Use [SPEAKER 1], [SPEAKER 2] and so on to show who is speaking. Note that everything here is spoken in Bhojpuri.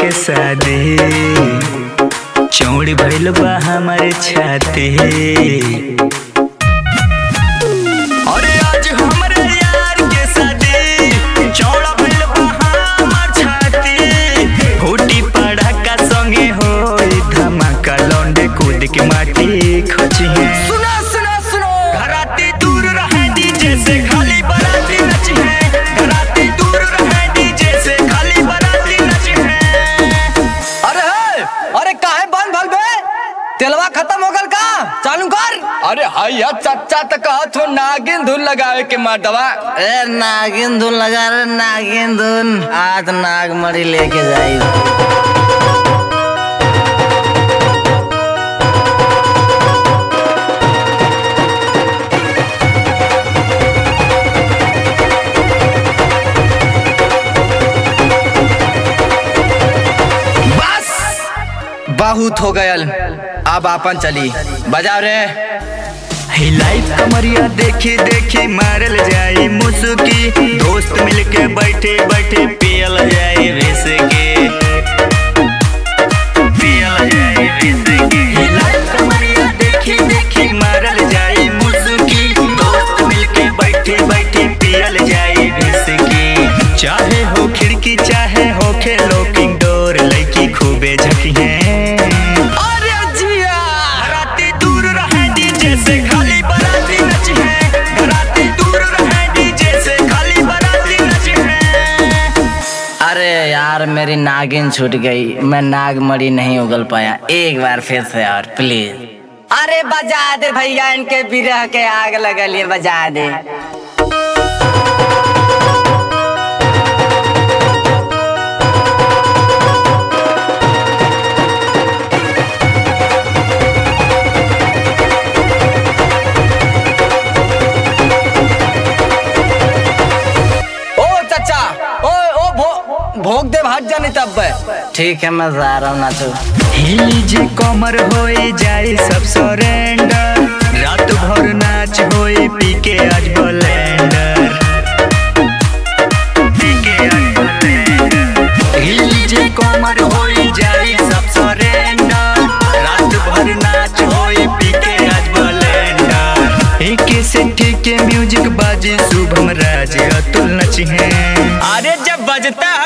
[SPEAKER 1] के शादी चौड़ी भइल बा हमारे छाती अरे आज हमरे यार के शादी चौड़ा भइल बा हमार छाती फूटी पड़ाका संगे होई धमाका लौंडे कूद के माटी खचिहे
[SPEAKER 2] सुनो सुनो सुनो
[SPEAKER 1] घराती दूर रहे डीजे से खाली बराती नची है घराती दूर रहे डीजे से खाली बराती नची है
[SPEAKER 2] अरे हे अरे काहे बंद भल बे तेलवा खत्म हो गल का चालू कर
[SPEAKER 3] अरे हैया चाचा तो कहत हो नागिन धुन लगावे के मर्दवा
[SPEAKER 4] ए नागिन धुन लगा रे नागिन धुन आज नागमणि लेके जाई
[SPEAKER 3] बस बहुत हो गयल अब आपन चली बजाओ रे
[SPEAKER 1] हिलाई कमरिया देखी देखी मारल जाई मुसुकी दोस्त मिलके बैठे बैठे पियल जाई विस्की पियल जाई विस्की हिलाई कमरिया देखी देखी मारल जाई मुसुकी दोस्त मिलके बैठे बैठे पियल जाई विस्की चाहे हो खिड़की चाहे हो खेलो किंग डोर लड़की खूबे झकी है
[SPEAKER 3] अरे जिया
[SPEAKER 1] घराती दूर रहे डीजे से खाली बराती नची है घराती दूर रहे डीजे से खाली बराती नची है
[SPEAKER 4] अरे यार मेरी नागिन छूट गई मैं नागमणि नहीं उगल पाया एक बार फिर से और प्लीज
[SPEAKER 2] अरे बजा दे भैया इनके बिरह के आग लगलिए बजा दे ओ चाचा ओ ओ भो, भोग दे भाग जानी तब बे
[SPEAKER 4] ठीक है मैं जा रहा हूँ नाचो
[SPEAKER 1] हिली जे कमर होए जाए सब सरेंडर रात भर नाच होए पी के आज ब्लेंडर पी के आज ब्लेंडर हिली जे कमर होए जाए सब सरेंडर रात भर नाच होए पी के आज ब्लेंडर एके से ठीक म्यूजिक बाजे शुभम राज अतुल नची है
[SPEAKER 3] अरे जब बजता